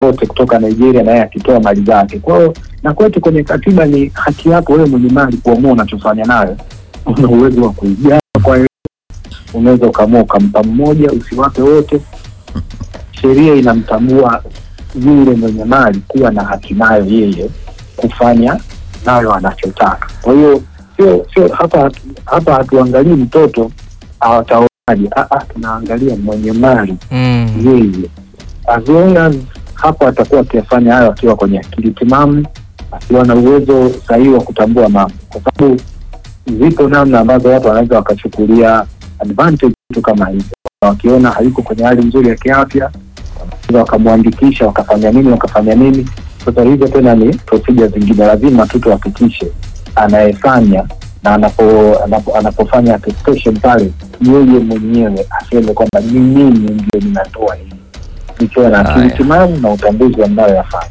wote kutoka Nigeria na yeye akitoa mali zake. Kwa hiyo na kwetu kwenye katiba ni haki yako wewe mwenye mali kuamua unachofanya nayo. Una uwezo wa kuigawa, kwa hiyo unaweza ukaamua ukampa mmoja, usiwape wote. Sheria inamtambua yule mwenye mali kuwa na haki nayo yeye kufanya nayo anachotaka. Kwa hiyo sio sio hapa hapa hatuangalii mtoto awataonaje, Ah, ah, tunaangalia mwenye mali Mm. yeye as long as hapo atakuwa akiyafanya hayo akiwa kwenye akili timamu, akiwa na uwezo sahihi wa kutambua mambo, kwa sababu zipo namna ambazo watu wanaweza wakachukulia advantage vitu kama hivyo, wakiona hayuko kwenye hali nzuri ya kiafya, wanaweza wakamwandikisha, wakafanya nini, wakafanya nini. Sasa hizo tena ni procedure zingine, lazima tu tuhakikishe anayefanya na anapo, anapo, anapofanya attestation pale yeye mwenyewe aseme kwamba ni mimi ndio ninatoa hii nikiwa na akili Haya. timamu na utambuzi wa mnayoyafanya.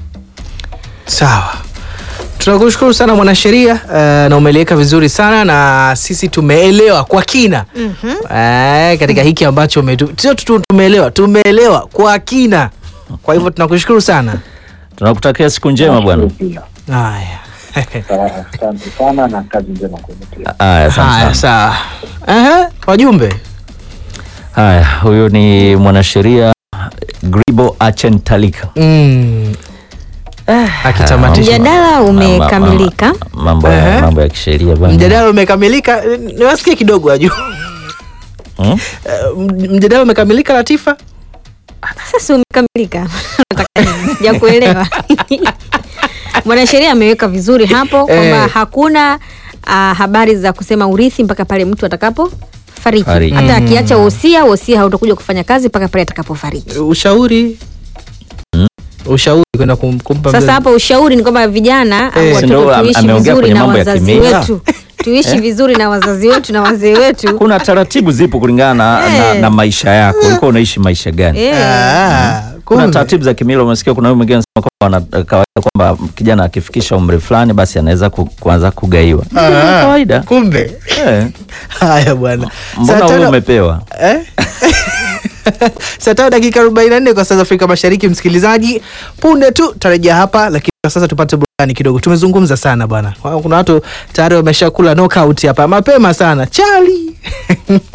Sawa, tunakushukuru sana mwanasheria uh, na umeliweka vizuri sana na sisi tumeelewa kwa kina Mhm. uh, katika hiki ambacho umetu- sio tu tumeelewa, tumeelewa kwa kina. Kwa hivyo tunakushukuru sana. Tunakutakia siku njema bwana. Nashukuru pia. Haya. Sawa, Asante sana na kazi njema kwenu pia. Haya, asante Haya, sana. sawa. Aha, wajumbe Haya, huyu ni mwanasheria Gribo Achentalika. mm. akitamatisha Mjadala umekamilika. Mambo ya Ehe. mambo ya kisheria bwana. mjadala umekamilika. Niwasikie kidogo waju Hmm? Eh, mjadala umekamilika Latifa. Sasa umekamilika. Nataka nini? Sijakuelewa. Mwanasheria ameweka vizuri hapo kwamba Eh. hakuna ah, habari za kusema urithi mpaka pale mtu atakapo fariki. Fariki. Hata akiacha wosia, wosia hautakuja kufanya kazi mpaka pale atakapofariki. Ushauri ushauri kwenda kum, kumpa Sasa mzazi. hapa ushauri ni kwamba vijana au Eh, si ndio watoto am- tuishi ameongea vizuri kwenye na mambo ya wazazi kimila? wetu, tuishi vizuri na wazazi wetu na wazee wetu. Kuna taratibu zipo kulingana na, na, Eh. na maisha yako. Ulikuwa unaishi maisha gani? Eh. Ah, Kuna kumbe. taratibu za kimila. Umesikia kuna huyu mwingine anasema kwamba wana kawaida kwamba kijana akifikisha umri fulani basi anaweza ku, kuanza kugaiwa. Ni Ah, kawaida. kumbe Eh. haya bwana Mbona Saa wewe tano- umepewa? Eh? saa tano dakika 44 kwa saa za Afrika Mashariki. Msikilizaji, punde tu tarejea hapa, lakini kwa sasa tupate burudani kidogo. Tumezungumza sana bwana, kuna watu tayari wameshakula knockout hapa mapema sana chali